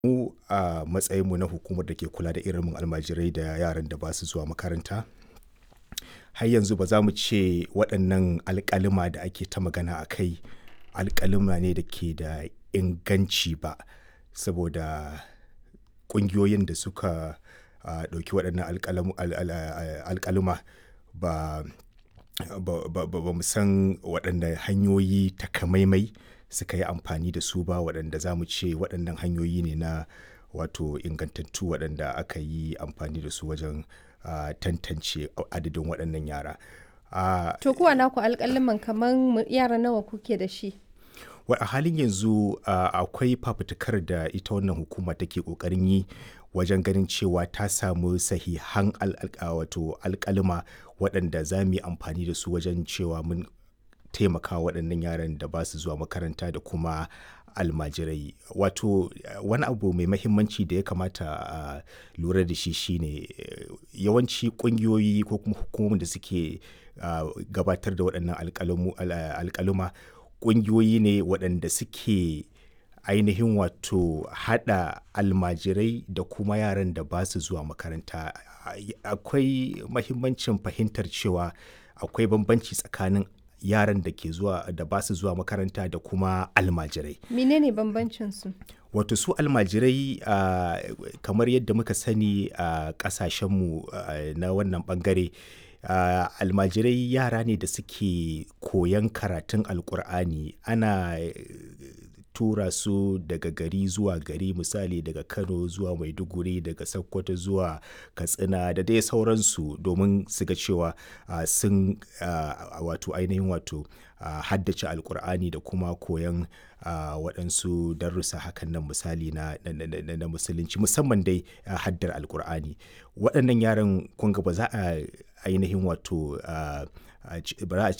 Mu a matsayinmu na hukumar da ke kula da ilimin almajirai da yaran da ba su zuwa makaranta, har yanzu ba za mu ce waɗannan alƙaluma da ake ta magana a kai alƙaluma ne da ke da inganci ba. Saboda ƙungiyoyin da suka a ɗauki waɗannan alƙalamu al al a alƙaluma ba ba ba ba mu san waɗanne hanyoyi takamaimai suka yi amfani da su ba waɗanda za mu ce waɗannan hanyoyi ne na wato ingantattu waɗanda aka yi amfani da su wajen a tantance adadin waɗannan yara. A To ku a naku alƙaluman kaman yara nawa kuke da shi? wa a halin yanzu a akwai fafutukar da ita wannan hukuma take ƙoƙarin yi wajen ganin cewa ta samu sahihan al al wato alƙaluma waɗanda za mu yi amfani da su wajen cewa mun taimaka wa waɗannan yaran da ba su zuwa makaranta da kuma almajirai. Wato wani abu mai mahimmanci da ya kamata a lura da shi shine yawanci ƙungiyoyi ko kuma hukumomin da suke a gabatar da waɗannan alƙalamu al alƙaluma ƙungiyoyi ne waɗanda suke ainihin wato haɗa almajirai da kuma yaran da ba su zuwa makaranta. Akwai mahimmancin fahimtar cewa akwai bambanci tsakanin yaran da ke zuwa da ba su zuwa makaranta da kuma almajirai. Menene bambancin su? Wato su almajirai a kamar yadda muka sani a ƙasashenmu a na wannan ɓangare a almajirai yara ne da suke koyan karatun Alqur'ani. Ana tura su daga gari zuwa gari misali daga Kano zuwa Maiduguri, daga Sokoto zuwa Katsina da dai sauransu domin su ga cewa a sun a wato ainihin wato a haddace Alqur'ani da kuma koyan a waɗansu darussa hakan nan misali na na na na musulunci musamman dai haddar Alqur'ani. Waɗannan yaran kun ga ba za a ainihin wato a ba za a